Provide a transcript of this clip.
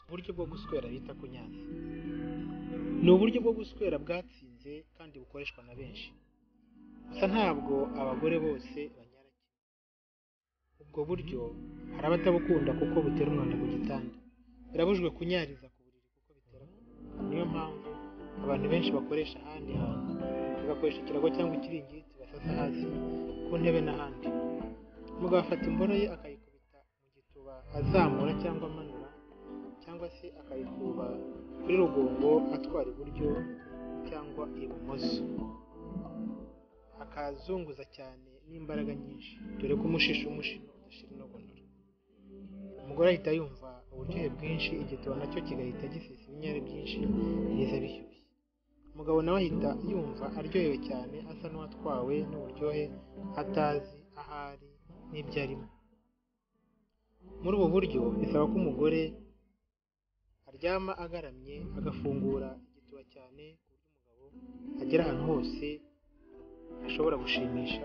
uburyo bwo guswera bita kunyanza ni uburyo bwo guswera bwatsinze kandi bukoreshwa na benshi gusa ntabwo abagore bose banyara kimwe ubwo buryo hari abatabukunda kuko butera umwanda ku gitanda birabujwe kunyariza ku buriri kuko bitera kuvunika niyo mpamvu abantu benshi bakoresha ahandi hantu bagakoresha ikirago cyangwa ikiringiti basasa hasi ku ntebe n'ahandi umugabo afata imbono ye akayikubita mu gituba azamura cyangwa amanura cyangwa se akayikuba kuri rugongo atwara iburyo cyangwa ibumoso akazunguza cyane n'imbaraga nyinshi dore ko umushisha umushino udashira inogonora umugore ahita yumva uburyohe bwinshi igituba nacyo kigahita gisesa ibinyare byinshi biza bishyushye umugabo nawe ahita yumva aryohewe cyane asa n'uwatwawe n'uburyohe atazi ahari n'ibyo arimo muri ubu buryo bisaba ko umugore aryama agaramye agafungura igituba cyane ku buryo umugabo agera ahantu hose ashobora gushimisha